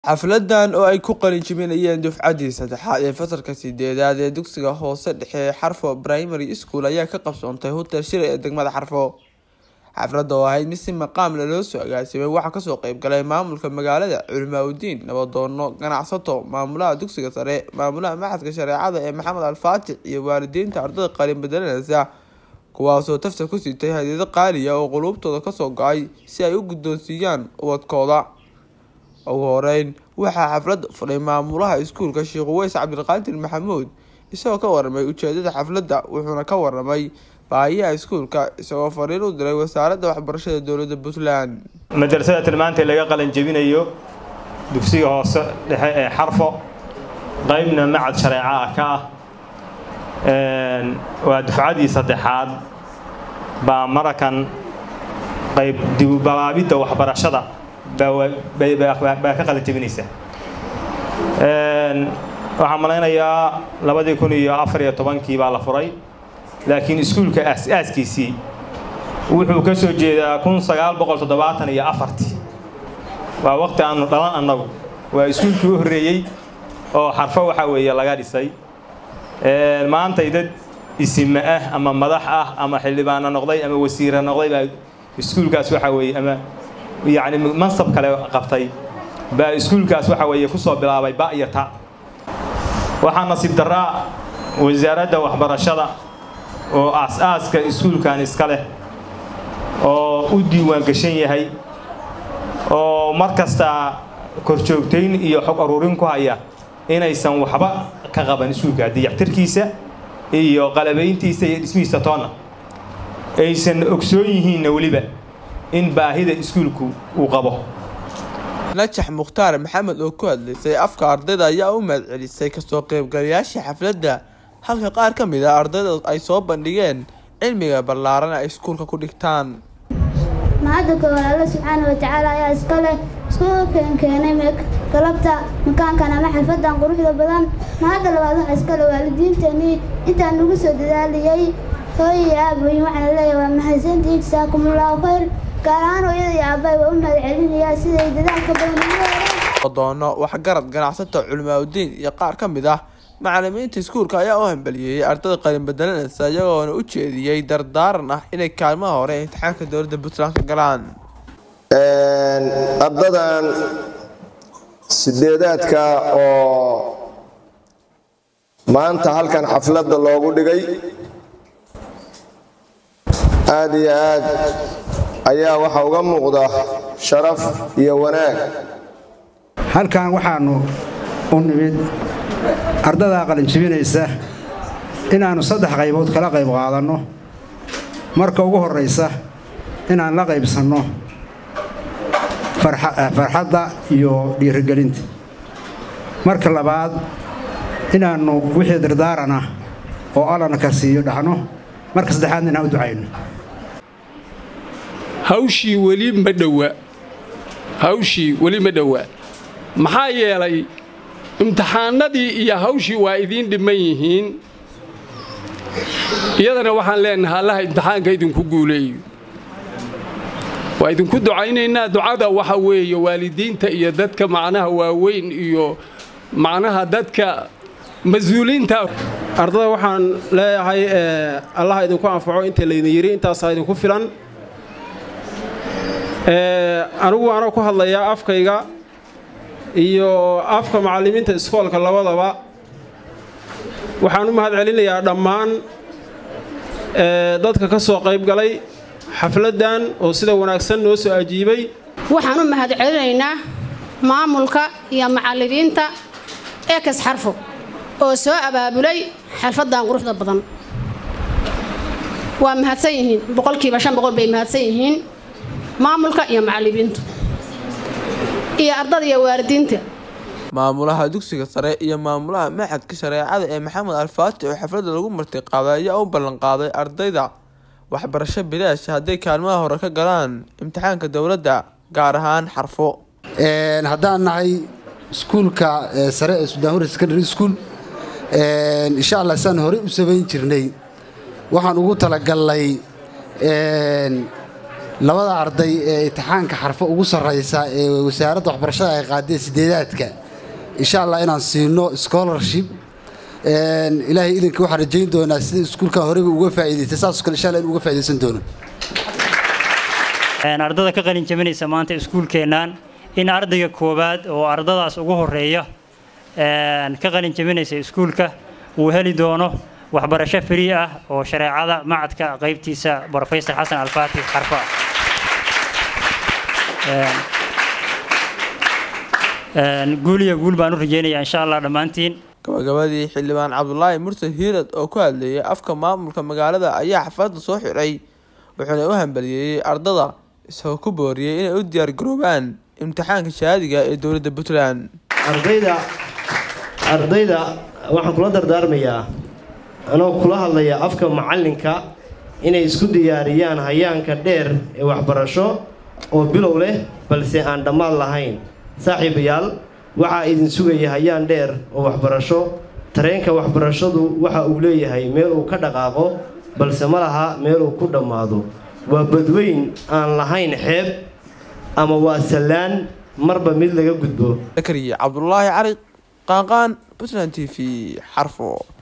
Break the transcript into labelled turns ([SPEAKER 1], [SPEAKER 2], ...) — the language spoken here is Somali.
[SPEAKER 1] Xafladan oo ay ku qalin jebinayeen dufcadii saddexaad ee fasalka sideedaad ee dugsiga hoose dhexe ee Xarfo Primary School ayaa ka qabsoontay Hotel Shire ee degmada Xarfo. Xafladda oo ahayd mid si maqaam leh loo soo agaasimay waxaa kasoo qayb galay maamulka magaalada, culimaawoodiin, nabadoono, ganacsato, maamulaha dugsiga sare, maamulaha Machadka Shareecada ee Maxamed Al Faatix iyo waalidiinta ardayda qalin bedelanaysa kuwaasoo tafta ku sitay hadiyado qaali ah oo qulubtooda kasoo go'ay si ay u guddoonsiiyaan ubadkooda. Ugu horeyn waxaa xafladda furay maamulaha iskuulka Sheekh Uways Cabdiqaadir Maxamuud isagoo ka warramay ujeedada xafladda wuxuuna ka warramay baahiyaha iskuulka isagoo fariin u diray wasaaradda waxbarashada dowladda Puntland.
[SPEAKER 2] madrasada tilmaanta laga qalin jebinayo dugsiga hoose dhexe ee xarfo qaybna macad shareeco ah ka ah waa dufcadii saddexaad baa marakan qayb dibubalaabidda waxbarashada baa ka qalin jebinaysa waxaan malaynayaa labadii kun iyo afar iyo tobankii baa la furay laakiin iskuulka aas-aaskiisii wuxuu ka soo jeedaa kun sagaal boqol toddobaatan iyo afartii waa waqti aanu dhalan annagu waa iskuulkii u horreeyey oo xarfo waxaa weeye laga dhisay maantay dad isime ah ama madax ah ama xildhibaano noqday ama wasiira noqday baa iskuulkaas waxaa weeye ama yacni mansab kale qabtay baa iskuulkaas waxaa weeye kusoo bilaabay ba iyo ta waxaa nasiib daraa wasaaradda waxbarashada oo aas-aaska iskuulkan iska leh oo u diiwaan gashan yahay oo mar kasta korjoogtayn iyo xog aruurin ku haya inaysan waxba ka qaban iskuulka dayactirkiisa iyo qalabayntiisa iyo dhismihiisa toonna aysan ogsoon yihiinna weliba in baahida iskuulku uu qabo
[SPEAKER 1] najax mukhtaar maxamed oo ku hadlaysay afka ardayda ayaa u mahadcelisay kasoo qaybgalayaasha xafladda halka qaar ka mid a ardayda ay soo bandhigeen cilmiga ballaaran ay iskuulka ku dhigtaan
[SPEAKER 3] mahadda koowaad alla subxaana wa tacaala ayaa iska leh iskuulkan keenay galabta makaankan ama xalfadan quruxda badan mahadda labaad waxaa iska leh waalidiinteenii intaa nagu soo dadaaliyey hooyii aaboyin waxaana leeyahay waa mahadsantii jasaakumullahu khayr gaar ahaan hooyada iyo aabbahay waa u mahad celinayaa siday dadaalka badan
[SPEAKER 1] doono waxgarad ganacsato culimaawoodiin iyo qaar ka mid ah macalimiinta iskuulka ayaa u hambaliyeeyey ardayda qalin bedelanaysa iyagoona u jeediyey dardaaran ah inay kaalmaha hore ee imtixaanka dowladda puntland ka galaan
[SPEAKER 4] ardadan sideedaadka oo maanta halkan xafladda loogu dhigay aada iyo aad ayaa waxaa uga muuqda sharaf iyo wanaag
[SPEAKER 5] halkan waxaanu u nimid ardadaa qalinjibinaysa inaannu saddex qaybood kala qayb qaadanno marka ugu horraysa inaan la qaybsanno farxadda iyo dhiirigelinta marka labaad inaannu wixii dardaaran ah oo allana ka siiyo dhahno marka saddexaadna inaan u ducayno
[SPEAKER 6] hawshii weli ma dhowa hawshii weli ma dhowaa maxaa yeelay imtixaanadii iyo hawshii waa idiin dhiman yihiin iyadana waxaan leenahay allaha imtixaanka idinku guuleeyo waa idinku ducaynaynaa ducada waxa weeye waalidiinta iyo dadka macnaha waaweyn iyo macnaha dadka mas-uuliinta
[SPEAKER 7] ardada waxaan leeyahay allaha idinku anfaco inta laydin yidhi intaasaa idinku filan anigu anoo ku hadlayaa afkayga iyo afka macallimiinta iskoolka labadaba waxaan u mahad celinayaa dhammaan dadka ka soo qayb galay xafladdan oo sida wanaagsan noo soo ajiibay
[SPEAKER 8] waxaan u mahad celinaynaa maamulka iyo macallimiinta ekas xarfo oo soo abaabulay xalfaddan quruxda badan waa mahadsan yihiin boqolkiiba shan boqol bay mahadsan yihiin maamulka iyo macallimiintu iyo ardada iyo waalidiinta
[SPEAKER 1] maamulaha dugsiga sare iyo maamulaha machadka shareecada ee maxamed al faatix oo xafladda lagu marti qaaday ayaa u ballan qaaday ardayda waxbarasho bilaash hadday kaalmaha hore ka galaan imtixaanka dowladda gaar ahaan xarfo
[SPEAKER 9] haddaan nahay iskuulka sare ee sudaanhur secondary school insha allah saan horey u samayn jirnay waxaan ugu talagalnay labada arday ee imtixaanka xarfo ugu sarraysa ee wasaaradda waxbarashada ay qaadeen sideedaadka insha allah inaan siino scholarship ilaahay idinka waxaan rajayn doonaa sida iskuulkan horeyba uga faa'iidaystay saasoo kale insha allah in uga faa'iidaysan doono
[SPEAKER 10] ardada ka qalin jabinaysa maanta iskuulkeennan in ardayga koowaad oo ardadaas ugu horeeya ka qalin jabinaysa iskuulka uu heli doono waxbarasho free ah oo shareecada macadka qaybtiisa brofesor xasan alfaatix xarfa guul iyo guul baan u rajeynayaa insha allah dhammaantiin
[SPEAKER 1] gabagabadii xildhibaan cabdulaahi mursal hiirad oo ku hadlayay afka maamulka magaalada ayaa xafladda soo xiray wuxuuna u hambaliyeeyey ardada isagoo ku booriyey inay u diyaargaroobaan imtixaanka shahaadiga ee dowladda puntland
[SPEAKER 11] ardayda ardayda waxaan kula dardaarmayaa anoo kula hadlaya afka macallinka inay isku diyaariyaan hayaanka dheer ee waxbarasho oo bilow leh balse aan dhammaad lahayn saaxiibayaal waxaa idin sugaya hayaan dheer oo waxbarasho tareenka waxbarashadu waxa uu leeyahay meel uu ka dhaqaaqo balse ma laha meel uu ku dhammaado waa badweyn aan lahayn xeeb ama waa sallaan marba mid laga gudbo
[SPEAKER 1] zakariya cabdulaahi cali qaanqaan puntland t v xarfo